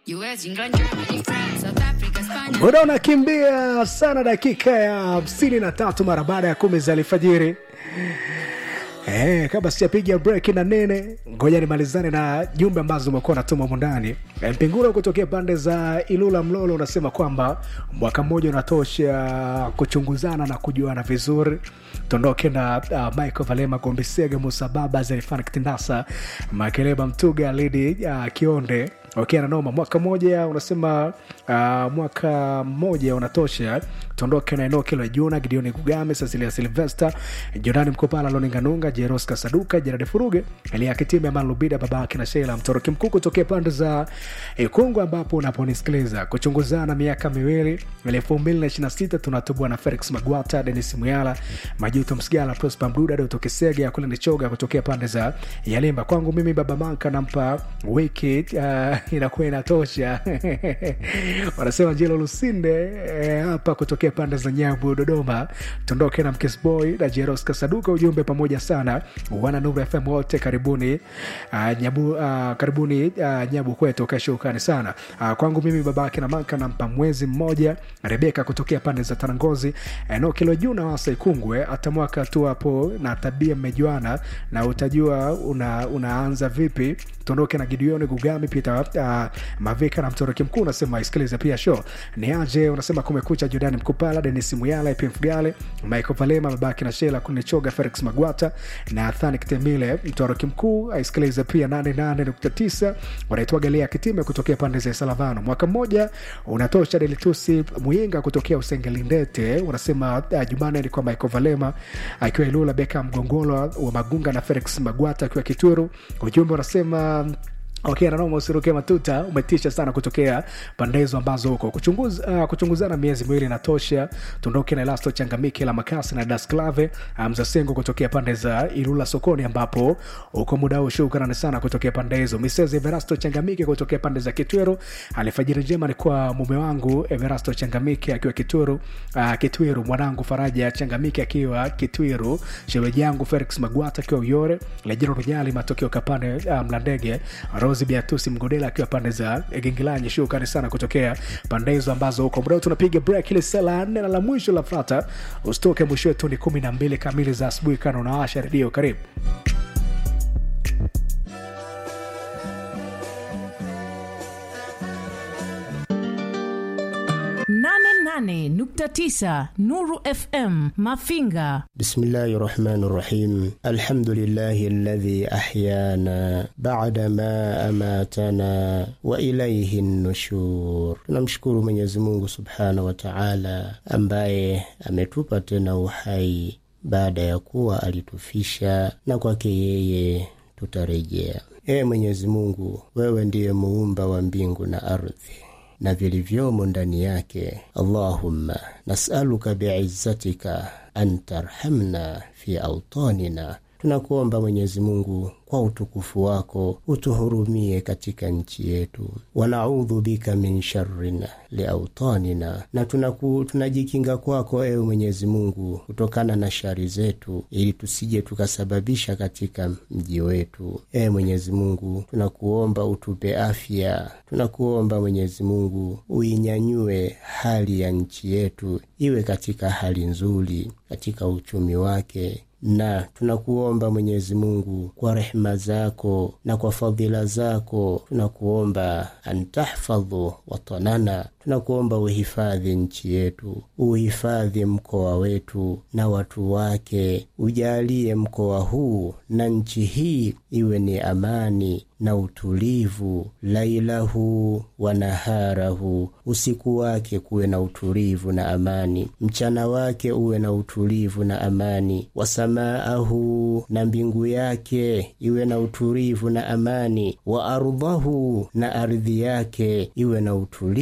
US, England, Germany, France, South Africa, Spain. muda unakimbia sana dakika ya hamsini na tatu mara baada ya kumi za alfajiri Eh, kabla sijapiga break na nene ngoja nimalizane na jumbe ambazo umekuwa natuma mundani mpingura kutokea pande za ilula mlolo unasema kwamba mwaka mmoja unatosha kuchunguzana na kujuana vizuri tondoke na uh, michael valema gombisega musa baba zerifan kitindasa makeleba mtuga lidi uh, kionde okay, nanoma mwaka mmoja unasema uh, mwaka mmoja unatosha tuondoke na eneo kilo juna gideoni kugame cecilia silvester jorani mkopala loninganunga jeros kasaduka jerade furuge eliakitime aman lubida babake na sheila mtoroki mkuu kutokea pande za ikungu ambapo unaponisikiliza kuchunguzana miaka miwili elfu mbili na ishirina sita tunatubua na felix magwata denis muyala majuto msigala prospa mduda dotokesega kule nichoga kutokea pande za yalimba kwangu mimi baba manka nampa wiki uh, inakuwa inatosha wanasema jelo lusinde eh, hapa kutokea pande za nyabu dodoma tondoke na mkisboy na jeros kasaduka ujumbe pamoja sana wana nuru fm wote karibuni uh, nyabu, uh, karibuni uh, nyabu kwetu kashukani sana uh, kwangu mimi babake na manka nampa mwezi mmoja rebeka kutokea pande za tanangozi eneo kilo juu na wasa ikungwe hata mwaka tu hapo na tabia mmejuana na utajua una, unaanza vipi tuondoke na gideoni gugami pita uh, mavika na mtoroki mkuu unasema isikilize pia show ni aje unasema kumekucha jordani mkupala denis muyala epmfgale michael valema babaki na shela kunichoga felix magwata na athani kitemile mtoroki mkuu aisikilize pia 88.9 wanaitwa galia kitime kutokea pande za salavano mwaka mmoja unatosha delitusi muyinga kutokea usengelindete unasema uh, jumane alikuwa michael valema akiwa ilula beka mgongolo wa magunga na felix magwata akiwa kituru ujumbe unasema okay nanoma usiruke matuta umetisha sana kutokea pande hizo ambazo huko Kuchunguz, uh, kuchunguzana miezi miwili inatosha tuondoke na elasto changamike la makasi na dasklave mzasengo kutokea pande za ilula sokoni ambapo uko muda huu shukrani sana kutokea pande hizo misezi everasto changamike kutokea pande za kitwero alifajiri njema ni kwa mume wangu everasto changamike akiwa kitwero uh, kitwiru mwanangu faraja changamike akiwa kitwiru sheweji yangu felix magwata akiwa uyore lejero runyali matokeo kapande uh, mlandege rosi beatusi mgodela akiwa pande za gengilanyi shukrani sana kutokea pande hizo ambazo huko muda huu tunapiga break ile saa la nne na la mwisho la fata usitoke mwisho wetu ni kumi na mbili kamili za asubuhi kana unawasha redio karibu nane nane nukta tisa Nuru FM Mafinga. بسم الله الرحمن الرحيم الحمد لله الذي أحيانا بعدما أماتنا وإليه النشور tunamshukuru Mwenyezi Mungu subhanahu wa Ta'ala ambaye ametupa tena uhai baada ya kuwa alitufisha na kwake yeye tutarejea ee Mwenyezi Mungu wewe ndiye muumba wa mbingu na ardhi na vilivyomo ndani yake allahumma nasaluka biizzatika an tarhamna fi autanina tunakuomba mwenyezi mungu kwa utukufu wako utuhurumie katika nchi yetu wanaudhu bika min sharrin liautanina na tunaku, tunajikinga kwako ewe mwenyezi mungu kutokana na shari zetu ili tusije tukasababisha katika mji wetu ewe mwenyezi mungu tunakuomba utupe afya tunakuomba mwenyezi mungu uinyanyue hali ya nchi yetu iwe katika hali nzuri katika uchumi wake na tunakuomba mwenyezi mungu kwa rehema zako na kwa fadhila zako tunakuomba antahfadhu watanana tunakuomba uhifadhi nchi yetu uhifadhi mkoa wetu na watu wake ujalie mkoa huu na nchi hii iwe ni amani na utulivu lailahu wa naharahu usiku wake kuwe na utulivu na amani mchana wake uwe na utulivu na amani wasamaahu na mbingu yake iwe na utulivu na amani wa ardhahu na ardhi yake iwe na utulivu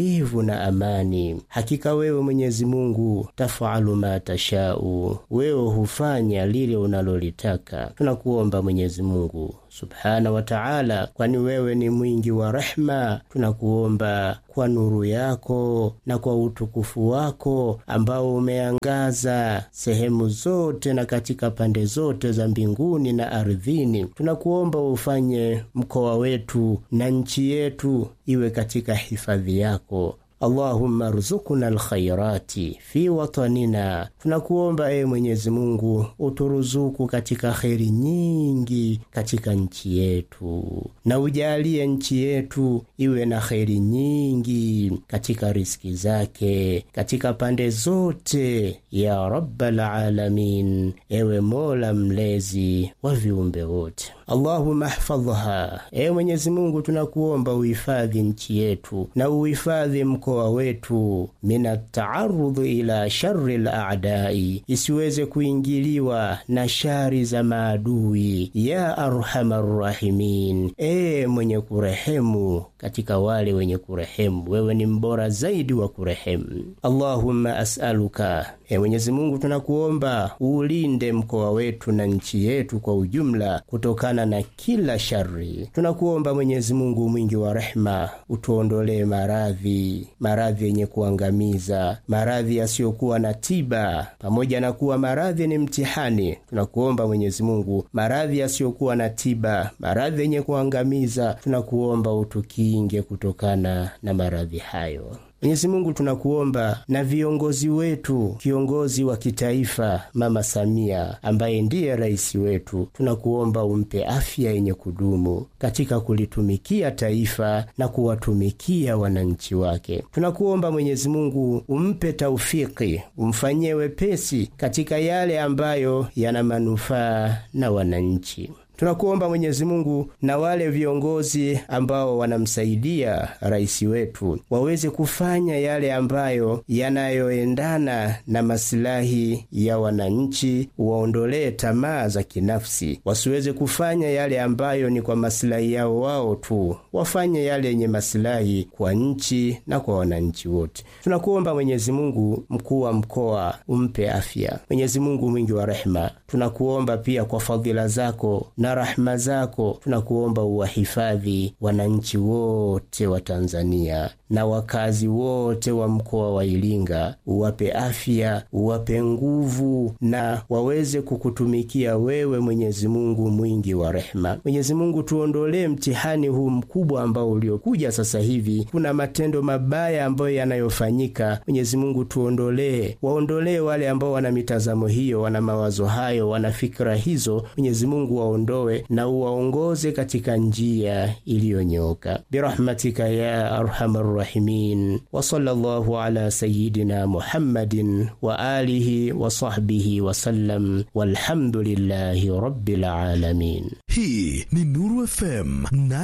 na amani. Hakika wewe Mwenyezi Mungu tafalu ma tashau, wewe hufanya lile unalolitaka. Tunakuomba Mwenyezi Mungu subhana wa taala, kwani wewe ni mwingi wa rehma. Tunakuomba kwa nuru yako na kwa utukufu wako ambao umeangaza sehemu zote na katika pande zote za mbinguni na ardhini, tunakuomba ufanye mkoa wetu na nchi yetu iwe katika hifadhi yako. Allahumma ruzukuna alkhairati fi watanina, tunakuomba ee Mwenyezi Mungu uturuzuku katika kheri nyingi katika nchi yetu, na ujalie nchi yetu iwe na kheri nyingi katika riski zake katika pande zote, ya rabbal alamin, ewe Mola mlezi wa viumbe wote. Allahumma hfadhha, ewe Mwenyezi Mungu tunakuomba uhifadhi nchi yetu na uhifadhi mkoa wetu mina taarudhi ila shari laadai, isiweze kuingiliwa na shari za maadui. Ya arhamar rahimin, ee mwenye kurehemu katika wale wenye kurehemu, wewe ni mbora zaidi wa kurehemu. Allahumma asaluka, ee Mwenyezi Mungu tunakuomba uulinde mkoa wetu na nchi yetu kwa ujumla kutokana na kila shari. Tunakuomba Mwenyezi Mungu mwingi wa rehema, utuondolee maradhi maradhi yenye kuangamiza, maradhi yasiyokuwa na tiba. Pamoja na kuwa maradhi ni mtihani, tunakuomba Mwenyezi Mungu, maradhi yasiyokuwa na tiba, maradhi yenye kuangamiza, tunakuomba utukinge kutokana na maradhi hayo. Mwenyezi Mungu tunakuomba na viongozi wetu, kiongozi wa kitaifa Mama Samia ambaye ndiye rais wetu, tunakuomba umpe afya yenye kudumu katika kulitumikia taifa na kuwatumikia wananchi wake. Tunakuomba Mwenyezi Mungu umpe taufiki, umfanyie wepesi katika yale ambayo yana manufaa na wananchi. Tunakuomba Mwenyezi Mungu na wale viongozi ambao wanamsaidia rais wetu waweze kufanya yale ambayo yanayoendana na masilahi ya wananchi, waondolee tamaa za kinafsi, wasiweze kufanya yale ambayo ni kwa masilahi yao wao tu, wafanye yale yenye masilahi kwa nchi na kwa wananchi wote. Tunakuomba Mwenyezi Mungu, mkuu wa mkoa umpe afya. Mwenyezi Mungu mwingi wa rehema, tunakuomba pia kwa fadhila zako na rahma zako tunakuomba uwahifadhi wananchi wote wa Tanzania na wakazi wote wa mkoa wa Iringa, uwape afya, uwape nguvu na waweze kukutumikia wewe, Mwenyezi Mungu mwingi wa rehema. Mwenyezi Mungu, tuondolee mtihani huu mkubwa ambao uliokuja sasa hivi. Kuna matendo mabaya ambayo yanayofanyika. Mwenyezi Mungu, tuondolee, waondolee wale ambao wana mitazamo hiyo, wana mawazo hayo, wana fikra hizo. Mwenyezi Mungu waondoe na uwaongoze katika njia iliyonyooka birahmatika ya arhamar rahimin wa sallallahu ala sayidina Muhammadin wa alihi wa sahbihi wa sallam walhamdulillahi rabbil alamin. Hii ni Nuru FM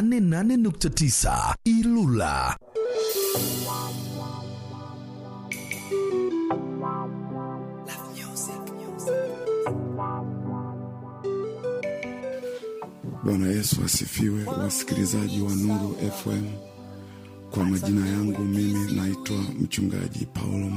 88.9 Ilula. Bwana Yesu asifiwe, wasikilizaji wa Nuru FM. Kwa majina yangu mimi naitwa mchungaji Paulo